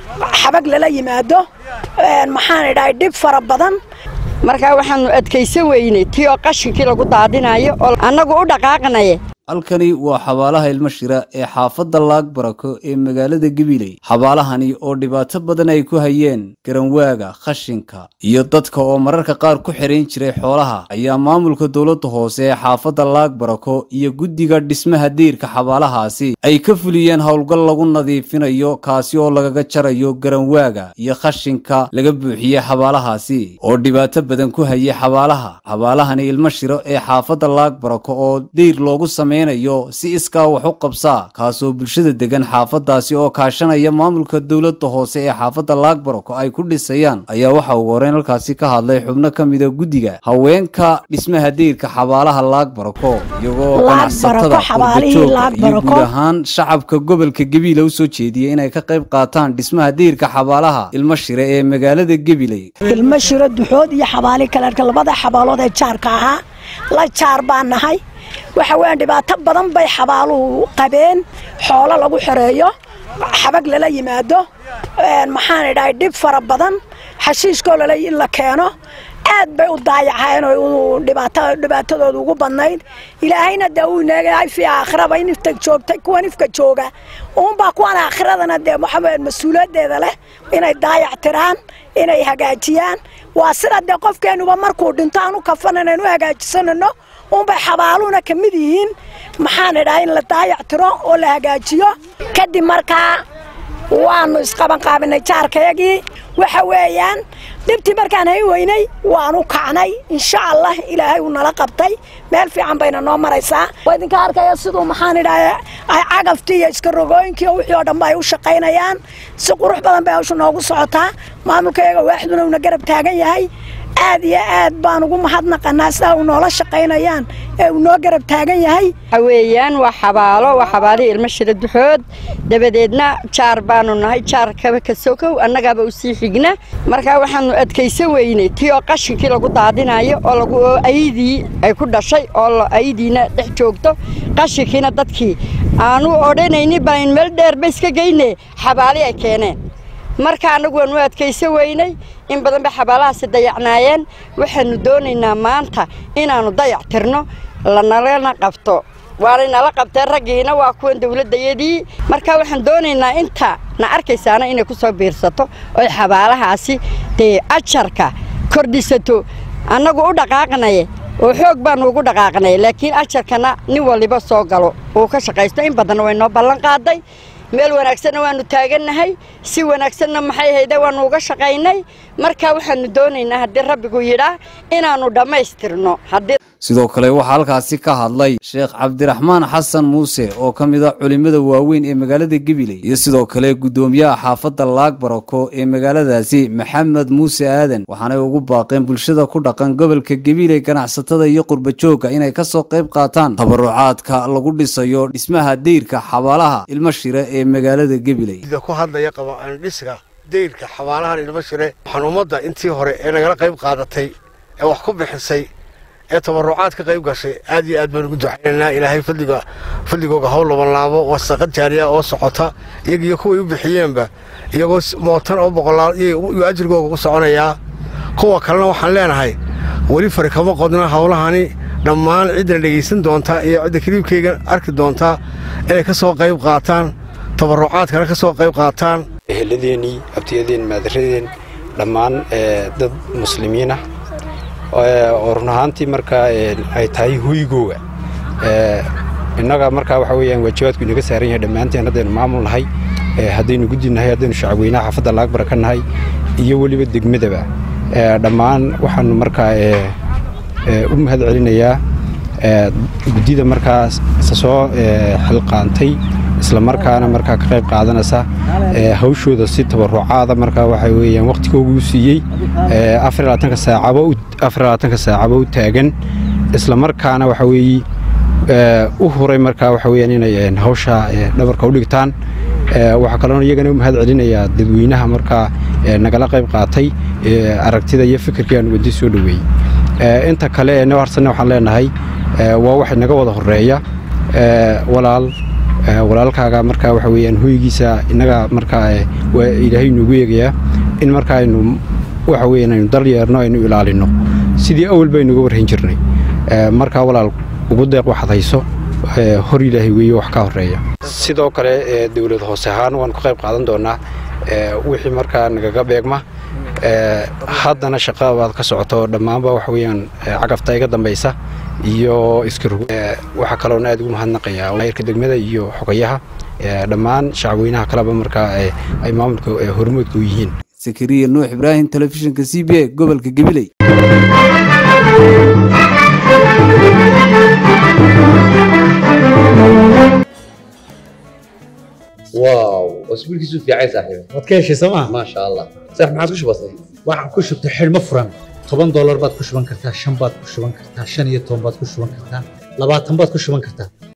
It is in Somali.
xabag lala yimaado maxaan idhahay dhib fara badan markaa waxaannu adkaysan weynay tii oo qashinkii lagu daadinayo oo annagu u dhaqaaqnaye halkani waa xabaalaha ilmo shira ee xaafadda laag barako ee magaalada gabiley xabaalahani oo dhibaato badan ay ku hayeen garanwaaga khashinka iyo dadka oo mararka qaar ku xidhayn jiray xoolaha ayaa maamulka dowladda hoose ee xaafadda laag barako iyo guddiga dhismaha diirka xabaalahaasi ay ka fuliyeen howlgal lagu nadiifinayo kaasi oo lagaga jarayo garanwaaga iyo khashinka laga buuxiyey xabaalahaasi oo dhibaato badan ku hayay xabaalaha xabaalahani ilmo shiro ee xaafadda laag barako oo diir loogu samey si iskaa wax u qabsaa kaasoo bulshada degan xaafadaasi oo kaashanaya maamulka dowladda hoose ee xaafadda laagbarako ay ku dhisayaan ayaa waxa ugu horeyn halkaasi ka hadlay xubno ka mida guddiga haweenka dhismaha diirka xabaalaha laagbarako iyagoo ganacsatada qurbajooga iyo guud ahaan shacabka gobolka gabiila usoo jeediyey inay ka qayb qaataan dhismaha diirka xabaalaha ilmo shire ee magaalada gabiley ilmo shiro duxood iyo xabaali kaleerka labada xabaalood ee jaarka ahaa la jaar baan nahay waxa weeyaan dhibaato badan bay xabaaluhu qabeen xoolo lagu xoreeyo xabag lala yimaado maxaan idhahay dhib fara badan xashiishkoo lala in la keeno aad bay u daayaceen oo dhibaatadooda ugu badnayd ilaahayna dee uu inaagahay fii aakhiraba in ifta joogtay kuwan ifka jooga uunbaa kuwan aakhiradana dee waxaa mas-uuliyaddeeda leh inay daayac tiraan inay hagaajiyaan waa sida dee qofkeenuba markuu dhinto aan u kafan inaynu hagaajisanano unbay xabaaluhuna ka mid yihiin maxaan idhaha in la daayac tiro oo la hagaajiyo kadib markaa waannu isqabanqaabinay jaarkayagii waxa weeyaan dhibtii markaan hay weynay waanu kacnay insha allah ilaahay uu nala qabtay meel fiican bayna noo maraysaa waa idinka arkaya siduu maxaan idhaha ay cagaftii iyo iska rogooyinkii oo wixii oo dhanba ay u shaqaynayaan si qurux badan bay hawsha noogu socotaa maamulkayaga waaxduna uuna garab taagan yahay aad iyo aad baan ugu mahadnaqanaa sidaa uu noola shaqaynayaan ee uu noo garab taagan yahay waxa weeyaan waa xabaalo waa xabaalihii ilmo shira duxood dabadeedna jaar baanu nahay jaarkaba ka sokow annagaaba u sii xigna markaa waxaannu adkaysan weynay tii oo qashinkii lagu daadinayo oo lagu ayidii ay ku dhashay oo ayidiina dhex joogto qashinkiina dadkii aanu odhanayni baan meel dheerba iska geyne xabaali ay keeneen marka annagu waanu adkaysan weynay in badan bay xabaalahaasi dayacnaayeen waxaannu doonaynaa maanta inaannu dayac tirno lanalana qabto waanay nala qabteen raggiina waa kuwan dawladdayadii marka waxaan doonaynaa inta na arkaysaana inay ku soo biirsato oy xabaalahaasi dee ajarka kordhisato annagu u dhaqaaqnaye oo xoog baannu ugu dhaqaaqnay laakiin ajarkana nin waliba soo galo uu ka shaqaysto in badanna way noo ballan qaaday meel wanaagsanna waannu taagannahay si wanaagsanna maxay hayde waannu uga shaqaynay marka waxaannu doonaynaa haddii rabbigu yidhaa inaannu dhammaystirno sidoo kale waxaa halkaasi ka hadlay sheekh cabdiraxmaan xasan muuse oo ka mid a culimmada waaweyn ee magaalada gabiley iyo sidoo kale guddoomiyaha xaafadda laag barako ee magaaladaasi maxamed muuse aadan waxaanay ugu baaqeen bulshada ku dhaqan gobolka gabiley ganacsatada iyo qurbajoogga inay ka soo qayb qaataan tabarucaadka lagu dhisayo dhismaha deyrka xabaalaha ilmo shire ee magaalada gabiley ku hadlaya dhisga deyrka xabaalahan ilmo shire waxaan ummadda intii hore ee nagala qayb qaadatay ee wax ku bixisay ee tabarucaad ka qayb gashay aad iyo aad baan ugu ducaynaynaa ilaahay fadliga fadligooga hawl labanlaabo wasaqad jaariya oo socota iyagiyo kuway u bixiyeenba iyagoo mootan oo boqolaal iyo ajrigooga u soconayaa kuwa kalena waxaan leenahay weli fari kama qodna howlahani dhammaan cidda dhegaysan doontaa iyo cidda kaliibkayga arki doontaa inay ka soo qayb qaataan tabarucaadkana ka soo qayb qaataan eheladeenii abtiyadeen maadaradeen dhammaan dad muslimiinah oo run ahaantii markaa ay tahay hoygooga innaga markaa waxa weyaan waajibaadku inaga saaran yahay dhammaanteen haddaynu maamul nahay haddaynu guddi nahay haddaynu shacabweynaha xaafadda laagbara ka nahay iyo weliba degmadaba dhammaan waxaanu markaa u mahad celinayaa guddida markaa soo xilqaantay isla markaana markaa ka qayb qaadanaysa hawshooda si tabarucaada markaa waxa weyaan wakhtigoogu siiyey afarlaatanka saacaba u taagan isla markaana waxa weeye u huray markaa waxa weyaan inay hawsha dhabarka u dhigtaan waxaa kaloona iyagana u mahad celinayaa dadweynaha markaa nagala qayb qaatay aragtida iyo fikirkii aan wadi soo dhoweeyey inta kale ee noo harsanna waxaan leenahay waa wax inaga wada horeeya walaal walaalkaaga markaa waxa weeyaan hoygiisa innaga markaa waa ilaahay noogu eegayaa in markaa aynu waxa weeyaan aynu daryeerno aynu ilaalinno sidii awal baynuga warhayn jirnay markaa walaal ugu deeq waxaad hayso hor ilaahay weeye wax ka horreeya sidoo kale dawlad hoose ahaan waan ku qayb qaadan doonnaa wixii markaa nagaga beegma haddana shaqada baad ka socoto dhammaanba waxa weeyaan cagafta iga dambaysa iyo iskirug waxaa kaloona aad ugu mahadnaqayaa maayirka degmada iyo xogayaha dhammaan shacabweynaha kaleba markaa ay maamulka hormoodka u yihiin sakariya nuux ibraahim telefishinka c b a gobolka gabiley واو اسبوعك في عايز صاحبي waad ka heshay sooma ما شاء الله صح ما عادش بسيط waxaan ku shubtay xidhmo furan toban doolar baad ku shuban kartaa shan baad ku shuban kartaa shan iyo toban baad ku shuban kartaa labaatan baad ku shuban kartaa